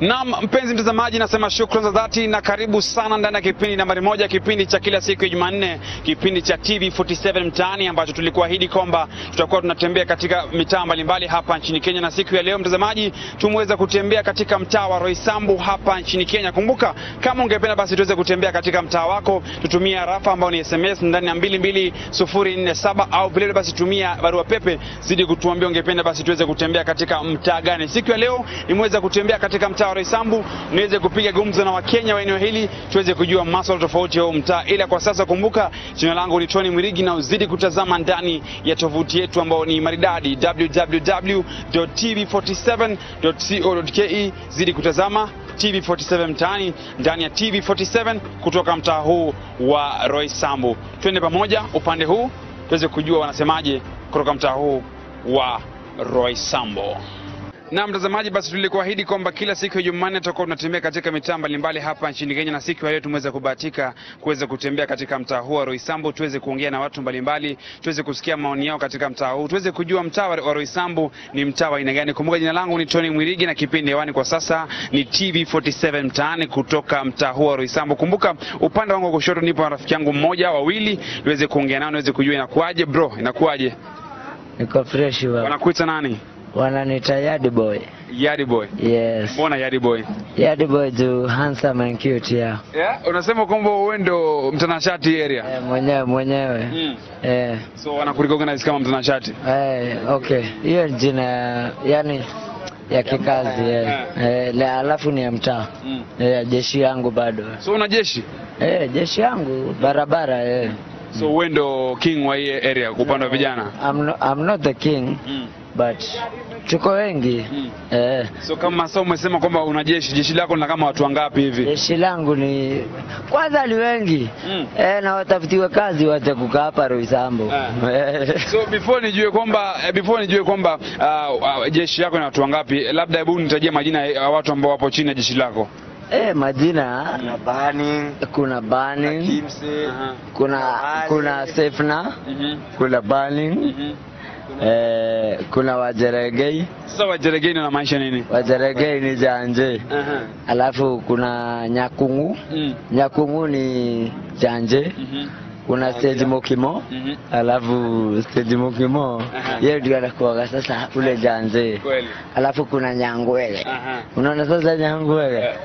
Naam, mpenzi mtazamaji, nasema shukrani za dhati na karibu sana ndani ya kipindi nambari moja, kipindi cha kila siku ya Jumanne, kipindi cha TV47 Mtaani, ambacho tulikuahidi kwamba tutakuwa tunatembea katika mitaa mbalimbali hapa nchini Kenya. Na siku ya leo mtazamaji, tumeweza kutembea katika mtaa wa Roysambu hapa nchini Kenya. Kumbuka, kama ungependa basi tuweze kutembea katika mtaa wako, tutumie arafa ambayo ni SMS ndani ya 22047 au vile basi tumia barua pepe, zidi kutuambia ungependa basi tuweze kutembea katika mtaa gani. Siku ya leo nimeweza kutembea katika mtaa wa Roysambu niweze kupiga gumzo na Wakenya wa eneo hili tuweze kujua masuala tofauti ya huu mtaa. Ila kwa sasa kumbuka, jina langu ni Tony Mwirigi na uzidi kutazama ndani ya tovuti yetu ambayo ni maridadi www.tv47.co.ke. Zidi kutazama TV47 mtaani ndani ya TV47 kutoka mtaa huu wa Roysambu. Twende pamoja upande huu tuweze kujua wanasemaje kutoka mtaa huu wa Roysambu. Na mtazamaji, basi tulikuahidi kwamba kila siku ya Jumanne tutakuwa tunatembea katika mitaa mbalimbali hapa nchini Kenya, na siku ya leo tumeweza kubahatika kuweza kutembea katika mtaa huu wa Roysambu, tuweze kuongea na watu mbalimbali, tuweze kusikia maoni yao katika mtaa huu, tuweze kujua mtaa wa Roysambu ni mtaa wa aina gani. Kumbuka jina langu ni Tony Mwirigi na kipindi hewani kwa sasa ni TV47 mtaani kutoka mtaa huu wa Roysambu. Kumbuka upande wangu wa kushoto nipo na rafiki yangu mmoja wawili, niweze kuongea nao, niweze kujua inakuaje. Bro, inakuaje? Niko fresh baba. Wanakuita nani? Wananiita Yard Boy. Yadi boy. Yes. Mbona Yadi boy? Yard Boy juu handsome and cute yeah. Yeah, unasema kwamba wewe ndo mtanashati area. Eh, mwenyewe mwenyewe. Mm. Eh, So wanakurecognize kama mtanashati. eh, okay. Hiyo ni jina yani ya kikazi eh. Eh, na alafu ni ya mtaa. Mm. Eh, jeshi yangu bado. So una jeshi. Eh, jeshi yangu barabara eh. So wewe ndo king wa hii area kwa upande wa vijana. I'm, no, I'm not the king Mm. but tuko wengi. Mm. Eh. So kama sasa umesema kwamba una jeshi, jeshi lako lina kama watu wangapi hivi? Jeshi langu ni kwanza ni wengi Mm. eh, na watafutiwe kazi wache kukaa hapa Roysambu eh. So before nijue kwamba eh, before nijue kwamba uh, uh, jeshi lako lina watu wangapi, labda hebu nitajie majina ya watu ambao wapo chini ya jeshi lako. eh, majina na Burning, kuna Burning, Kimse, kuna kuna Sefna, kuna Burning, eh, kuna Wajeregei. Sasa wajeregeni wanamaanisha nini? Wajeregei ni Janje, Aha. alafu kuna Nyakungu. Mm. Nyakungu ni Janje, Mhm. kuna Stage Mokimo Mhm. alafu Stage Mokimo Aha. yeye ndio anakuwaga sasa ule Janje, Kweli. alafu kuna Nyangwele. Aha. Unaona sasa Nyangwele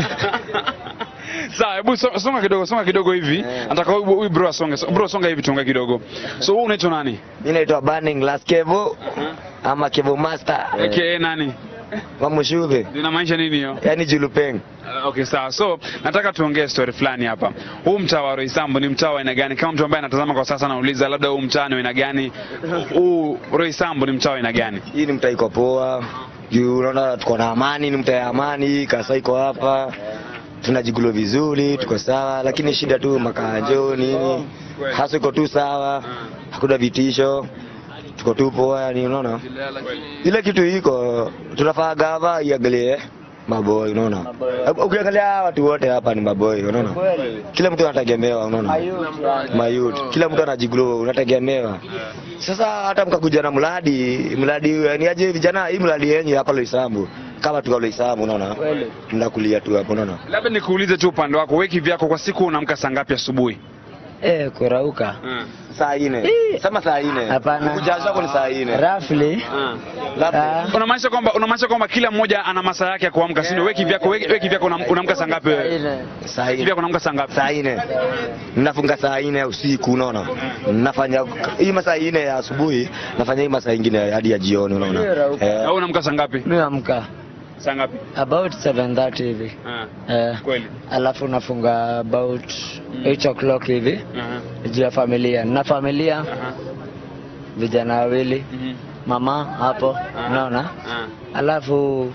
Sawa, hebu so- songa kidogo, songa kidogo hivi. Eh. Nataka huyu huyu bro asonge. So- Bro songa hivi tuongee kidogo. So wewe unaitwa nani? mi naitwa Burning Last Kevo ama Kevo Master AKA nani? wa Mushuve, Linamaanisha nini hiyo? yani Julupeng. Uh, Okay, sawa. So nataka tuongee story fulani hapa. Huu mtaa wa Roysambu ni mtaa wa aina gani? Kama mtu ambaye anatazama kwa sasa anauliza labda huu mtaa ni wa aina gani? Huu Roysambu ni mtaa wa aina gani? Hii ni mtaa iko poa juu unaona tuko na amani, ni mtaa ya amani. Kasa iko hapa, tunajigulo vizuri, tuko sawa, lakini shida tu makanjo nini, hasa iko tu sawa, hakuna vitisho, tuko tu poa, yani unaona ile kitu iko tunafaa gava iangalie maboy, unaona ukiangalia watu wote hapa ni maboy, unaona kila mtu anategemewa, unaona mayut, kila mtu anajiglow, unategemewa. Sasa hata mkakuja na mradi mradi, yani aje vijana, hii mradi yenye hapa Loisambu, kama tuka Loisambu, unaona mnakulia tu hapo, unaona Labda nikuulize tu upande wako, weki vyako kwa siku unaamka saa ngapi asubuhi? eh, kurauka saa ine sema saa ine Hapana. kujaza hapo ni saa ine roughly labda ah, Unamaanisha kwamba unamaanisha kwamba kila mmoja ana masaa yake ya kuamka, si ndio? Weki vyako, weki, weki vyako una- unaamka saa ngapi wewe? ile. saa Weki ine vyako unaamka saa ngapi? saa ine nafunga saa ine ya usiku unaona nafanya hii masaa ine ya asubuhi nafanya hii masaa ingine hadi ya jioni unaona eh, Au unaamka saa ngapi? Mimi amka Saa ngapi? about 7:30 hivi Ah, eh, kweli. alafu nafunga about 8 o'clock hivi Aha. juu ya familia na familia Aha. vijana wawili Mhm. mama hapo unaona Ah. alafu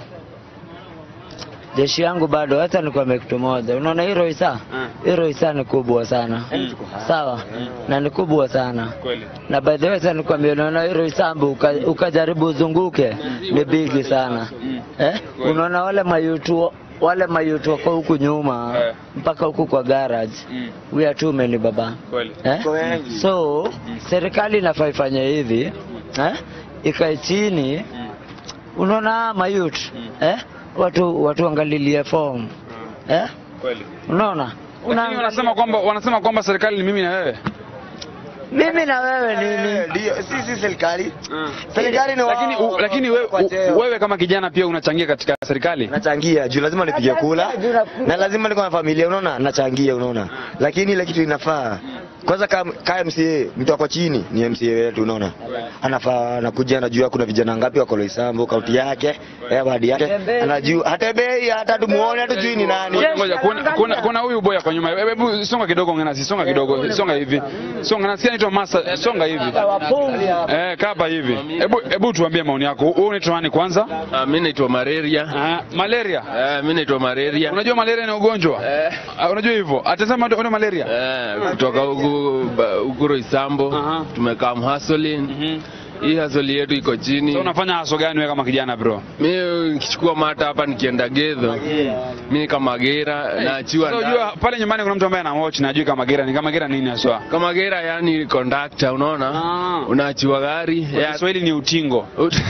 jeshi yangu bado hata nikwambia kitu moja unaona hii Roysa Ah. hii Roysa ni kubwa sana sawa na ni kubwa sana Kweli. na by the way sasa nikwambia unaona hii Roysambu uka, ukajaribu uzunguke ni bigi sana eh? unaona wale mayutu wale mayutu wako huku nyuma Eh. mpaka huku kwa garage Mm. we are too many baba Kweli. eh? Kwa wengi. so serikali inafaa ifanye hivi eh? ikae chini unaona mayut eh? watu watu angalilie form eh? Kweli. unaona Lakini wanasema kwamba wanasema kwamba serikali ni mimi na wewe. mimi na wewe nini Ndio, sisi serikali. Serikali ni Lakini u, lakini wewe, kwa cheo. u, wewe kama kijana pia unachangia katika serikali. nachangia juu lazima nipige kula Nachangia juu nakula. na lazima niko na familia unaona nachangia unaona lakini ile kitu inafaa kwanza kama kama MCA mtu ako chini ni MCA wetu unaona anafaa anakuja anajua kuna vijana ngapi wako Loisambo kaunti yake eh wadi yake anajua hata bei hata tumuone hatujui ni nani Ngoja, Ngoja, kuna kuna kuna huyu boya kwa nyuma. Hebu- Hebu songa kidogo ngana, si songa kidogo, songa hivi. Songa nasikia naitwa Masa, songa hivi. Eh, kaba hivi. Hebu hebu tuambie maoni yako. Wewe unaitwa nani kwanza? Ah, mi naitwa malaria. Ah, malaria. Eh, mi naitwa malaria. Unajua malaria ni ugonjwa? Eh, Ah, Unajua hivyo? Atasema ndio ndio malaria. eh, kutoka huku ba- huku Roysambo Aha. tumekaa mhasolin. Mhm. Hii hasoli yetu iko chini. So unafanya haso gani wewe kama kijana bro? Mi nikichukua mata hapa nikienda Gedho, mi kama gera naachiwa So ndani. unajua pale nyumbani kuna mtu ambaye ana watch na ajui kama gera ni kama gera nini haswa. kama gera, yani conductor, unaona Ah. unaachiwa gari Kwa ya- Kiswahili ni utingo. Ut-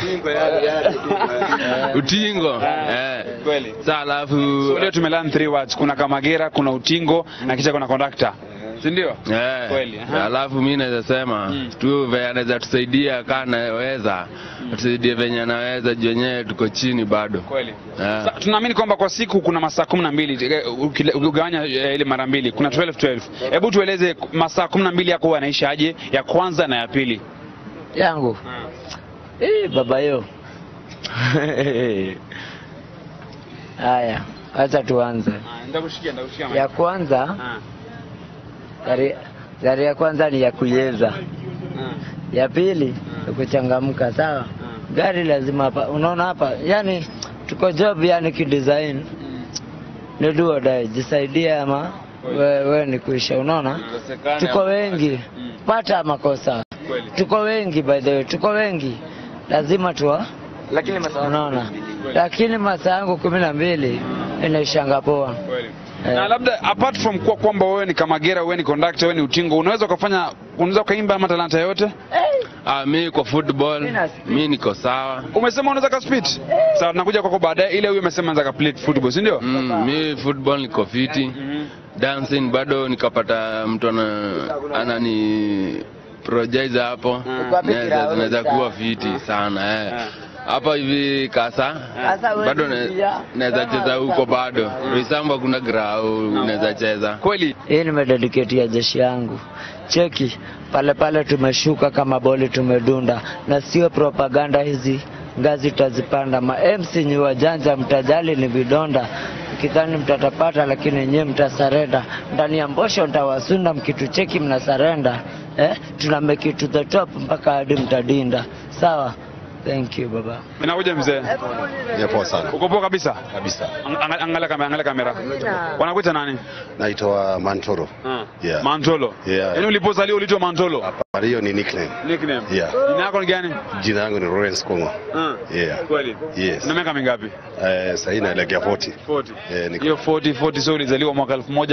utingo eh. Kweli. Sa alafu So leo tumelearn three words. Kuna kamagera, kuna utingo na kisha kuna conductor. Si ndio? Eh, Kweli, aha. alafu mi naweza sema Mm. tu venye anaweza tusaidia kaa naweza tusaidie venye anaweza juu wenyewe tuko chini bado Kweli. Eh. Sa, tunaamini kwamba kwa siku kuna masaa kumi na mbili eh, ukile- ukigawanya eh, ile mara mbili kuna 12 12. Hebu tueleze masaa kumi na mbili yako huwa yanaisha aje, ya kwanza na ya pili. yangu Eh, baba yo haya acha tuanze Nitakushikia, nitakushikia. ya kwanza gari, gari ya kwanza ni ya kuyeza ya pili ni kuchangamka sawa gari lazima hapa unaona hapa yani tuko job yani kidesign ni do or die jisaidie ama we, we ni kuisha unaona tuko wengi pata makosa Kweli. tuko wengi by the way tuko wengi lazima tuwa lakini masaa unaona lakini masaa yangu kumi na mbili inaishanga poa Kweli. Eh. Na labda apart from kuwa kwamba wewe ni kamagera, wewe ni conductor, wewe ni utingo, unaweza ukafanya unaweza ukaimba ama talanta yote? ah, mi kwa football Mi na speed. mi niko sawa Umesema unaweza ka spit. Sawa, tunakuja kwako baadaye. Ile huyo umesema anaweza ka play football, si ndio? mm, mi football niko fiti dancing bado nikapata mtu ana, anani project hapo Wapi naweza kirao, naweza sawa. kuwa fiti sana eh. Ah. hapa hivi kasa Sasa wewe bado ni na- pia. naweza cheza huko bado Roysambu kuna grau naweza cheza Kweli. hii nimedediketia jeshi yangu cheki pale pale tumeshuka kama boli tumedunda na sio propaganda hizi ngazi tutazipanda ma MC ni wajanja mtajali ni vidonda kidhani mtatapata lakini nyewe mtasarenda ndani ya mbosho ntawasunda mkitucheki mnasarenda eh? tuna make it to the top mpaka hadi mtadinda sawa thank you baba Inakuja mzee. Ya poa sana Uko poa kabisa? kabisa. Ang- ang- Angalia kamera, angalia kamera. Wanakuita nani? Naitwa Mantoro. Yeah. Mantolo. Yeah. Yaani ulipozaliwa uliitwa Mantolo. Hapa hiyo ni nickname. Nickname. Yeah. Jina lako ni gani? Jina langu ni Lawrence Kongo. Ah. Yeah. Kweli. Yes. Una miaka mingapi? Eh, sasa hii naelekea 40. 40. Eh, niko. Hiyo 40 40 so ulizaliwa mwaka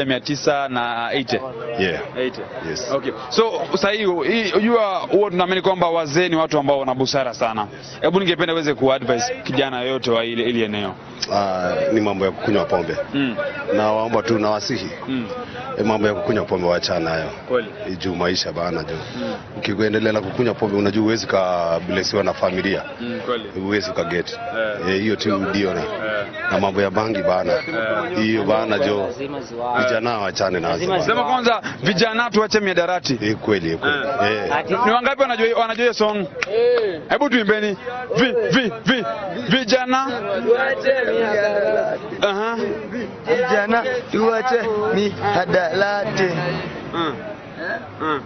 1980. Yeah. 80. Yes. Okay. So sasa hii hii- unajua huwa tunaamini kwamba wazee ni watu ambao wana busara sana. Hebu ningependa uweze kuadvise kijana yoyote wa ile ile eneo. Ah, ni mambo ya kukunywa pombe. Mm. Na waomba tu na wasihi. Mm. E, mambo ya kukunywa pombe waachana nayo. Kweli. Eh, Juu maisha bana juu. Ukiendelea na kukunywa pombe unajua huwezi kablesiwa na familia. Mm, kweli. Huwezi ukaget. Eh. Eh, hiyo tu ndio na. Eh. Na mambo ya bangi bana. Hiyo bana jo. Vijana waachane nazo. bana. Sema kwanza vijana tuache miadarati. Eh, kweli kweli. Eh. Ni wangapi wanajua wanajua hiyo song? Hebu tuimbeni. Vi vi vi vijana. Aha. vijana tuache ni hadalate Mm. Mm.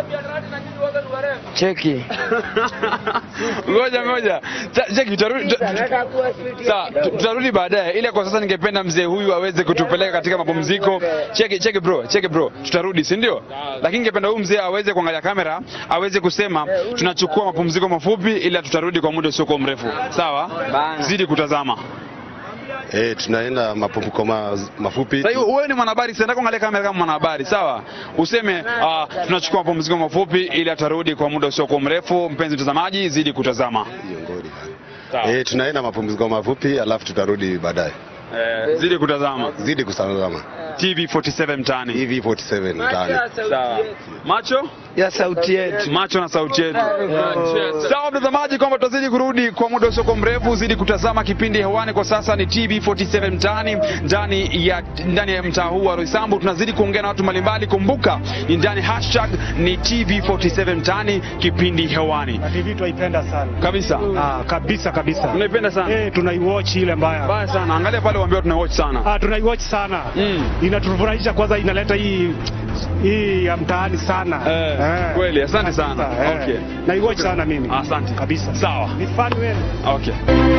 cheki Ngoja ngoja. Ta- Cheki tutarudi tu- Sawa, tu- tutarudi baadaye. Ile kwa sasa ningependa mzee huyu aweze kutupeleka katika mapumziko. Cheki cheki bro, cheki bro. Tutarudi, si ndio? Lakini ningependa huyu mzee aweze kuangalia kamera, aweze kusema tunachukua mapumziko mafupi ila tutarudi kwa muda usiokuwa mrefu. Sawa? Zidi kutazama. Eh, tunaenda mapumziko ma, mafupi. Sasa hiyo wewe ni mwanahabari, sasa nataka kuangalia kamera kama mwanahabari, sawa? Useme uh, tunachukua mapumziko mafupi ili atarudi kwa muda usiokuwa mrefu. Mpenzi mtazamaji, zidi kutazama. Hiyo ngori. Sawa. Eh, tunaenda mapumziko mafupi alafu tutarudi baadaye. Eh, zidi kutazama Zidi kusalama. TV 47 mtaani. TV 47 mtaani. Sawa. Macho ya sauti yetu macho na sauti yetu. Sawa mtazamaji, kwamba tutazidi kurudi kwa muda usio mrefu, zidi kutazama kipindi hewani. Kwa sasa ni TV 47 mtaani, ndani ya ndani ya mtaa huu wa Roysambu. Tunazidi kuongea na watu mbalimbali. Kumbuka ni ndani hashtag ni TV 47 mtaani, kipindi hewani Na TV twaipenda sana kabisa. ah, kabisa kabisa. Unaipenda sana Eh, tunaiwatch ile mbaya baya sana, angalia pale, waambia tuna watch sana. ah, tunaiwatch sana Mm. inatufurahisha kwanza, inaleta hii hii ya mtaani sana Eh, kweli, asante sana. kabisa, eh. Okay. naiwatch sana mimi Asante kabisa. Sawa. Ni fan wewe. Okay.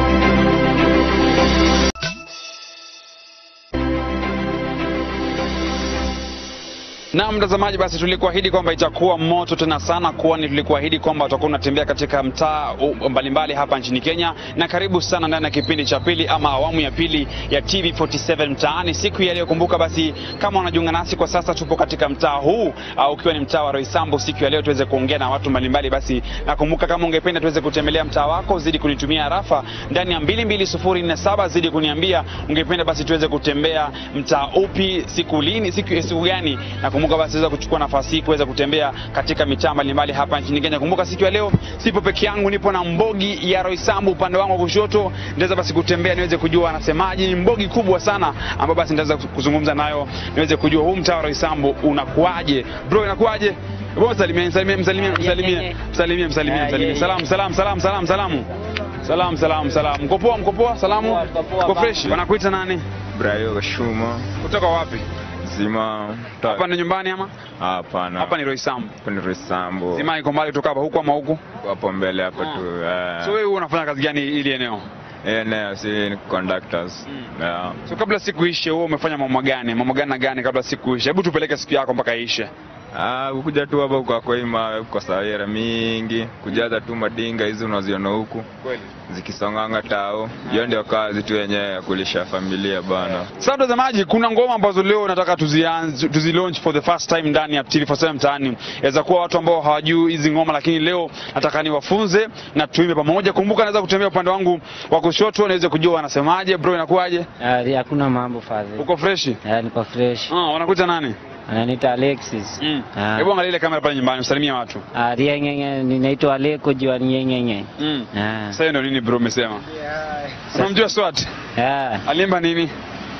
Na mtazamaji, basi tulikuahidi kwamba itakuwa moto tena sana, kwani tulikuahidi kwamba utakuwa unatembea katika mtaa u- mbalimbali hapa nchini Kenya. Na karibu sana ndani ya kipindi cha pili ama awamu ya pili ya TV47 mtaani siku ya leo. Kumbuka basi, kama unajiunga nasi kwa sasa, tupo katika mtaa huu au ukiwa ni mtaa wa Roysambu siku ya leo, tuweze kuongea na watu mbalimbali. Basi nakumbuka, kama ungependa tuweze kutembelea mtaa wako, zidi kunitumia arafa ndani ya 22047 zidi kuniambia ungependa basi tuweze kutembea mtaa upi, siku lini, siku siku gani. Nakumbuka basi tuweza kuchukua nafasi hii kuweza kutembea katika mitaa mbalimbali hapa nchini Kenya. Kumbuka siku ya leo sipo peke yangu, nipo na Mbogi ya Roysambu upande wangu wa kushoto. Ndaweza basi kutembea niweze kujua anasemaje. Ni Mbogi kubwa sana ambayo basi ndaweza kuzungumza nayo niweze kujua huu mtaa wa Roysambu unakuaje. Bro, inakuaje? Bro, msalimie, msalimie, msalimie, msalimie, msalimie, msalimie, msalimie. Salamu, salamu, salamu, salamu, salamu. Salamu, salamu, salamu. Mko poa, mko poa? Salamu. Mko fresh? Wanakuita nani? Brayo Shuma Kutoka wapi? Zima ta- Hapa ni nyumbani ama? hapana, Hapa ni Roysambu. hapa ni Roysambu, Zima iko mbali kutoka hapa huku ama huku? hapo mbele hapa Ah. tu So eh, wewe unafanya kazi gani ili eneo? eneo si ni conductors yeah. So kabla siku ishe, wewe umefanya mambo gani? Mambo gani na gani kabla siku ishe? Hebu tupeleke siku yako mpaka ishe. Ah, kuja tu hapa kwa kwa ima kwa sawira mingi kujaza tu madinga hizi unaziona huku Kweli. zikisonganga tao, hiyo ndio kazi tu yenyewe ya kulisha familia bana. Sasa mtazamaji, kuna ngoma ambazo leo nataka tuzianze tuzi launch for the first time ndani ya TV47 mtaani. Yaweza kuwa watu ambao hawajui hizi ngoma, lakini leo nataka niwafunze na tuimbe pamoja. Kumbuka naweza kutembea upande wangu wa kushoto niweze kujua wanasemaje. Bro, inakuwaje? Ah, hakuna mambo fadhi Uko freshi? Ah, niko fresh Ah, wanakuita nani? ananiita Alexis Mm. Ah. Hebu angalia ile kamera pale nyumbani, usalimie watu. Ah, riengenge ninaitwa Aleko jua riengenge Mm. Ah. Sasa ndio nini bro umesema? Unamjua Swat? Ah, Alimba nini?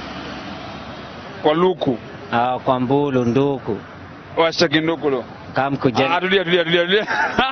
Kwa luku. ah, kwa mbulu nduku Washa kindukulo. kamkuja Ah, tulia tulia tulia tulia.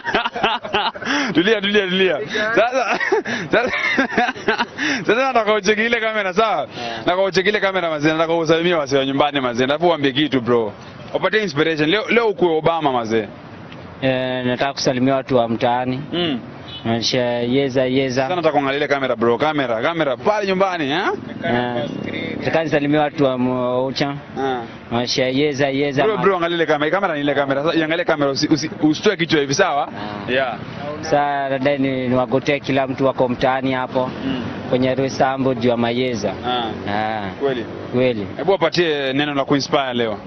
tulia tulia tulia. Sasa sasa sasa nataka ucheki ile kamera sawa? Nataka ucheki ile kamera mazee, nataka usalimie wase wa nyumbani mazee. Nataka uambie kitu bro. Upatie inspiration. Leo leo ukuwe Obama mazee. eh, nataka kusalimia watu wa mtaani Mm. Maisha yeza Sasa yeza nataka kuangalia ile kamera bro. Kamera, kamera pale nyumbani, eh? Eh, nataka nisalimia watu wa Moucha Ah. Maisha yeza yeza Bro, bro, angalia ile kamera. Kamera ni ile kamera. Sasa iangalie kamera usi- usi- usitoe kichwa hivi sawa? Ah. Yeah. Sasa nadai ni niwagotee kila mtu wako mtaani hapo Mm. kwenye Roysambu juu ya mayeza Ah. Ah, Kweli. kweli Hebu wapatie neno la kuinspire leo.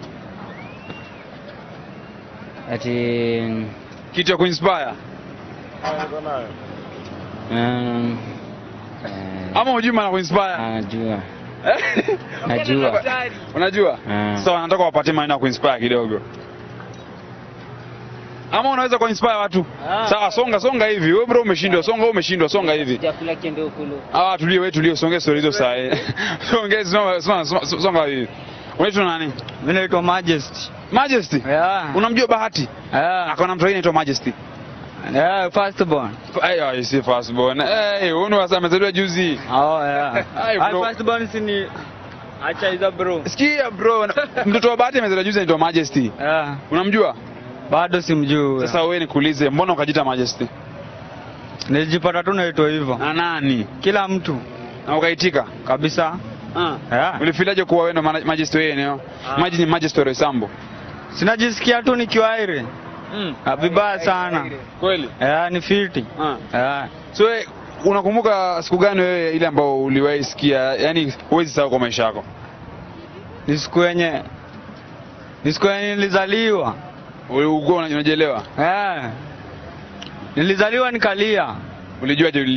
ati Kitu ya kuinspire. mm, eh, Ama hujui maana kuinspire? najua najua Unajua? Ah. Sawa, nataka wapatie maneno ya kuinspire kidogo. Ama unaweza kuinspire watu? Sawa, songa songa hivi. Wewe bro umeshindwa, songa wewe umeshindwa, songa hivi. chakula kiende ukulu Ah, tulie wewe tulie, songe story hizo saa hii. Songe songa songa songa hivi. Unaitwa nani? Mimi naitwa Majesty. Majesty. Yeah. Unamjua Bahati? Yeah. Akona mtu anaitwa Majesty. Yeah, first born. Ayo, si first born. Eh, huyu ni wasa amezaliwa juzi. Oh, yeah. Ai, Ah, bro. first born si ni acha hizo bro. Sikia bro, na- mtoto wa Bahati amezaliwa juzi anaitwa Majesty. Yeah. Unamjua? Bado simjui. Sasa wewe nikuulize, mbona ukajita Majesty? nilijipata tu naitwa hivyo. Na nani? Kila mtu Na ukaitika? kabisa. Ah. Yeah. Ulifilaje kuwa wewe ndo mana- Majesty wewe eneo? Ah. Maji ni Majesty wa Roysambu. Sinajisikia tu nikiwa aire. Mm. Ah, Vibaya sana. Kweli? Yeah, ni fiti. Ah. Yeah. So wewe unakumbuka siku gani wewe ile ambayo uliwahi sikia, yani huwezi sahau kwa maisha yako? Ni siku yenye ni siku yenye nilizaliwa. Ulikuwa unajielewa? Yeah. Nilizaliwa nikalia. Ulijuaje ulilia?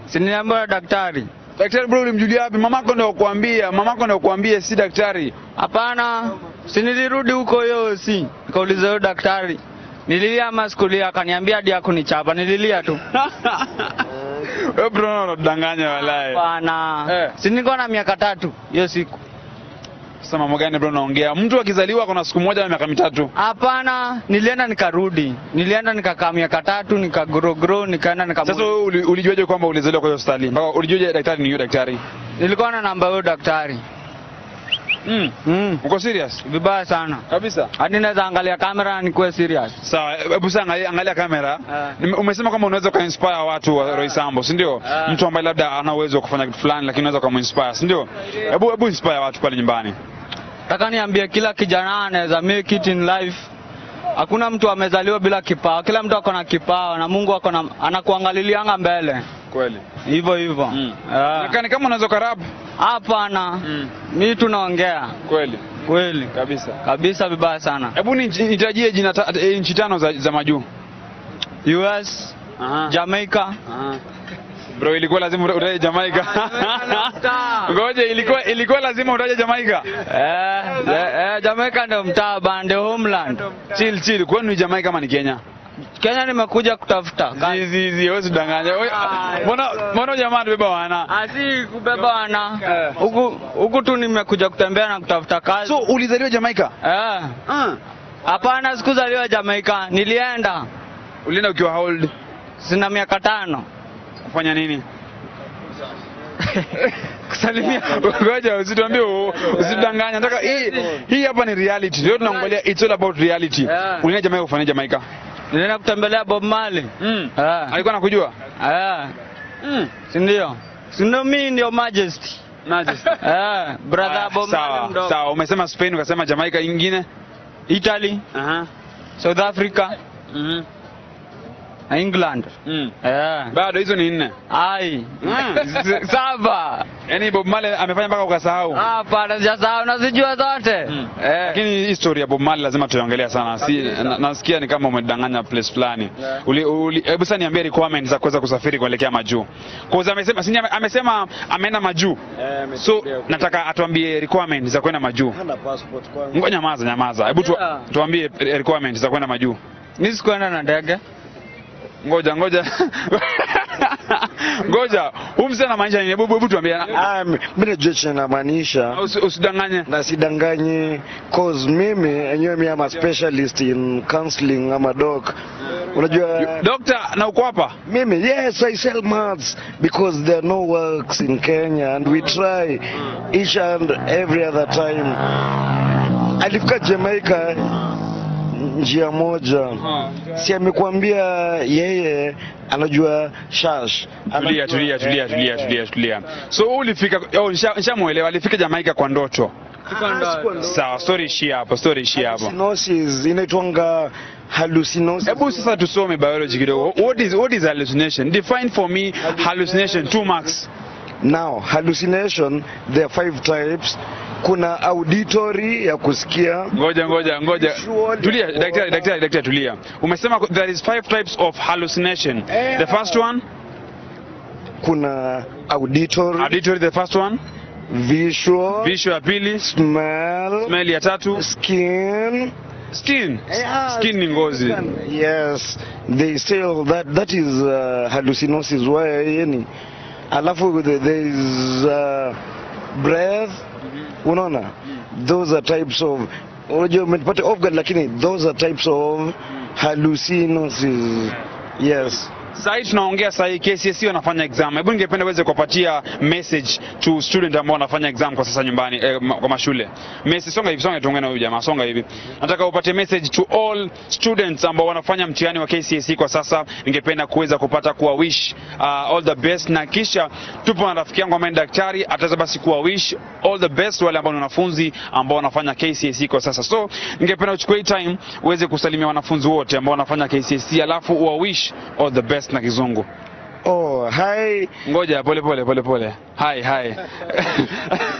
Siniambiwa na daktari. Daktari bro, ulimjulia wapi? Mamako ndio kuambia, mamako ndio kuambia, si daktari. Hapana, si nilirudi huko hiyo si nikauliza huyo daktari nililia ama sikulia, akaniambia hadi hakunichapa, nililia tu. Wewe bro, unadanganya walai. Hapana, Eh. si nilikuwa na miaka tatu hiyo siku. Sasa mambo gani bro unaongea? Mtu akizaliwa kuna siku moja na miaka mitatu. Hapana, nilienda nikarudi, nilienda nikakaa miaka tatu nikagorogoro, nikaenda Sasa nika wewe uli- ulijuaje kwamba ulizaliwa kwa hiyo hospitali? Mpaka ulijuaje daktari ni yule daktari? nilikuwa na namba huyo daktari Mm. mm. Uko serious? Vibaya sana Kabisa. hadi naweza angalia kamera na nikuwe serious. Sawa, hebu sasa angalia, angalia kamera. Ah. Nime- Umesema kwamba unaweza ukainspire watu wa Roy Sambo, si ndio? Ah. Mtu ambaye labda ana uwezo wa kufanya kitu fulani lakini unaweza ukamuinspire, si ndio? Hebu hebu inspire watu pale nyumbani. Nataka niambie kila kijana anaweza make it in life. Hakuna mtu amezaliwa bila kipawa, kila mtu ako na kipawa na Mungu ako na anakuangalilianga mbele Kweli. hivyo hivyo. Mm. Ah. Nakani kama unaweza karap. Hapana, Mm. mi tunaongea Kweli. kweli Kabisa. kabisa, vibaya sana. Hebu ni- nitajie jina ta, eh, nchi tano za, za majuu. US, Aha. Jamaica, Aha. Bro, ilikuwa lazima uta- utaje Jamaica. Ngoja, ilikuwa ilikuwa lazima utaje Jamaica. eh, eh, eh, Jamaica ndio mtaa bande homeland. Chill chill, kwani ni Jamaica ama ni Kenya? Kenya nimekuja kutafuta kazi. Zizi zi, wewe usidanganye. Wewe- Mbona mbona jamaa anabeba wana? Asi kubeba wana Eh. huku huku tu nimekuja kutembea na kutafuta kazi. So ulizaliwa Jamaica? Eh. Ah. Hapana, sikuzaliwa Jamaica, nilienda Ulienda ukiwa how old? sina miaka tano Kufanya nini? kusalimia. Ngoja usituambie u- usidanganye. Nataka hii hii hapa ni reality. Leo tunaongelea it's all about reality. Yeah. Ulienda Jamaica kufanya Jamaica? Nilienda kutembelea Bob Marley. Mm. Eh. Alikuwa anakujua? Eh. Mm. Si ndio? Si ndio mimi ndio Majesty. Majesty. Eh, brother Aya, Bob Marley Sawa, mdogo. sawa. Umesema Spain ukasema Jamaica ingine? Italy, Aha. South Africa, Mhm. na England. Mm. Eh. Bado hizo ni nne. Ai. Mm. S- Saba. Yaani Bob Marley amefanya mpaka ukasahau. Hapana, sijasahau nazijua zote. Mm. Eh. Lakini hii story ya Bob Marley lazima tuiongelea sana. Si, na, nasikia ni kama umedanganya place fulani. Uli- uli- Hebu sasa niambie requirements za kuweza kusafiri kuelekea majuu. Kwa sababu amesema si ame- amesema ameenda majuu. So nataka atuambie requirements za kwenda majuu. Hana passport kwangu. Ngoja nyamaza nyamaza. Hebu tu, Yeah. tuambie requirements za kwenda majuu. Mimi sikuenda na ndege. Ngoja ngoja. Ngoja. Huyu mzee anamaanisha nini? Hebu hebu tuambie. Ah, mi mi najua chenye namaanisha Usi- Usidanganye. na sidanganyi cause mimi enyewe mi ama specialist in counseling ama doc unajua Doctor, na uko hapa? mimi yes i sell maths because there are no works in kenya and we try each and every other time alifika jamaica njia moja si amekuambia yeye anajua shash Tulia, Anajua- tulia, tulia, tulia, tulia, tulia. So wewe ulifika, oh, nisha- nishamuelewa, alifika Jamaica kwa ndoto. Sawa, story ishia hapo, story ishia hapo. hallucinosis inaitwanga hallucinosis Hebu sasa tusome biology kidogo. What is what is hallucination? Define for me hallucination two marks. Now, hallucination, there are five types. Kuna auditory ya kusikia, Ngoja ngoja ngoja. Visual. Tulia, daktari daktari daktari tulia. Umesema there is five types of hallucination. The first one, kuna auditory, auditory the first one, visual, visual ya pili, smell, smell ya tatu, skin. skin. Yeah, Skin ni ngozi. Yes, they say that that is uh, hallucinosis. Why yani? Alafu the- there is uh, breath. Unaona? Those are types of unajua umenipata off guard lakini those are types of hallucinosis. Yes. Sahii tunaongea sahii KCSE wanafanya exam. Hebu ningependa uweze kuwapatia message to student ambao wanafanya exam kwa sasa nyumbani eh, ma- kwa mashule. Message songa hivi, songa tuongee na huyu jamaa, songa hivi. Nataka upate message to all students ambao wanafanya mtihani wa KCSE kwa sasa. Ningependa kuweza kupata kuwa wish uh, all the best, na kisha tupo na rafiki yangu ambaye ni daktari, ataweza basi kuwa wish all the best wale ambao ni wanafunzi ambao wanafanya KCSE kwa sasa. So ningependa uchukue hii time uweze kusalimia wanafunzi wote ambao wanafanya KCSE, alafu uwa wish all the best na kizungu. Oh, hi. Ngoja pole pole pole pole. Hai hai.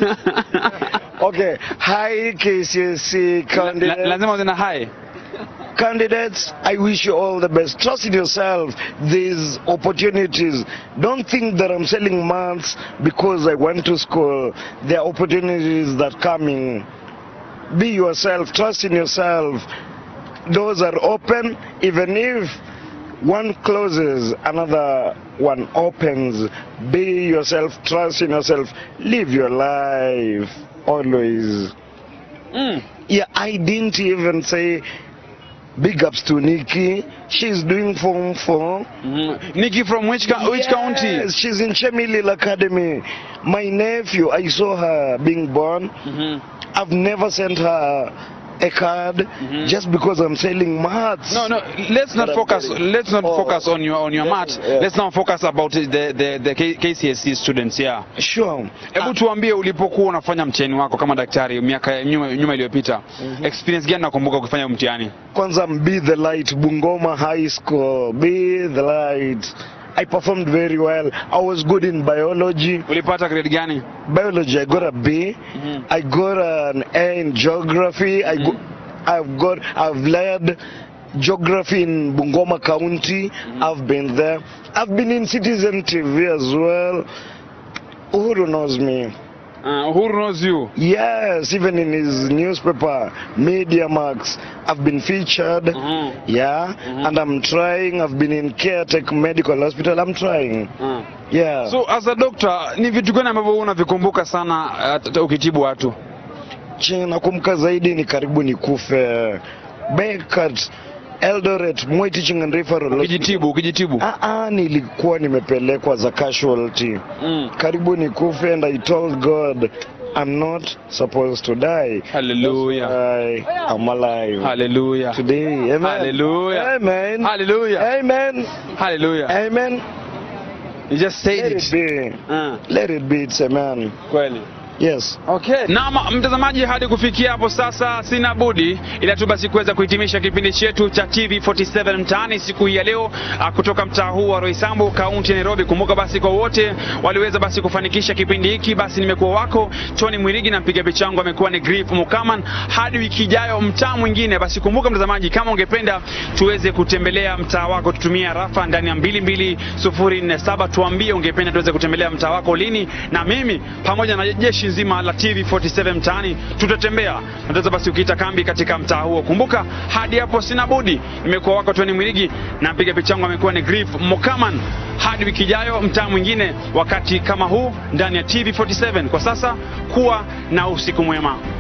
Okay. Hi KCSE La, candidate. lazima uwe na hai. candidates, I wish you all the best. Trust in yourself. There's opportunities. Don't think that I'm selling maths because I went to school. There are opportunities that coming. Be yourself. Trust in yourself. Doors are open, even if one closes, another one opens. Be yourself. Trust in yourself. Live your life always. Mm. Yeah, I didn't even say big ups to Nikki. She's doing Form 4. Mhm. Nikki from which, co- which county? Yes, she's in Chemilil Academy. My nephew, I saw her being born. Mhm. I've never sent her a card just because I'm selling maths. No, no. Let's not But I'm focus. getting- Let's not Oh. focus on your on your mat. yeah. Let's now focus about the the, the K- KCSE students. Yeah. Sure. Hebu tuambie ulipokuwa unafanya mtihani wako kama daktari miaka ya nyuma, nyuma iliyopita experience gani nakumbuka ukifanya mtihani? Kwanza Be the Light, Bungoma High School. Be the Light. I performed very well. I was good in biology. Ulipata grade gani? Biology, I got a B. Mhm. I got an A in geography. I go, I've got, I've led geography in Bungoma County. I've been there. I've been in Citizen TV as well. Uhuru knows me. Uh, who knows you? Yes, even in his newspaper, Media Max, I've been featured. Mhm. Yeah, and I'm trying. I've been in Caretech Medical Hospital. I'm trying. Uh. Yeah. So as a doctor, ni vitu gani ambavyo unavikumbuka sana uh, t- ukitibu watu? chenye nakumbuka zaidi ni karibu nikufe Beckert, Eldoret, Moi Teaching and Referral Hospital. Ukijitibu, ukijitibu. Ah, ah, nilikuwa nimepelekwa za casualty Mm. karibu nikufe and I told God I'm not supposed to die. Hallelujah. I am alive Hallelujah. today. Amen. Hallelujah. Amen. Hallelujah. Amen. Hallelujah. Amen. You just said Let it. it be. Uh, Let it be. It's amen. kweli. Yes. Okay. Na ma- mtazamaji, hadi kufikia hapo sasa sina budi ila tu basi kuweza kuhitimisha kipindi chetu cha TV47 mtaani siku hii ya leo ah, kutoka mtaa huu wa Roysambu, kaunti ya Nairobi. Kumbuka basi kwa wote waliweza basi kufanikisha kipindi hiki, basi nimekuwa wako Tony Mwirigi na mpiga picha wangu amekuwa ni Griff Mukaman. Hadi wiki ijayo mtaa mwingine, basi kumbuka mtazamaji, kama ungependa tuweze kutembelea mtaa wako, tutumia rafa ndani ya 22047 tuambie ungependa tuweze kutembelea mtaa wako lini, na mimi pamoja na jeshi nzima la TV47 mtaani tutatembea na tutaweza basi ukiita kambi katika mtaa huo. Kumbuka hadi hapo sina budi, nimekuwa wako Tony Mwirigi na mpiga picha wangu amekuwa ni Griff Mokaman. Hadi wiki ijayo mtaa mwingine, wakati kama huu ndani ya TV47. Kwa sasa kuwa na usiku mwema.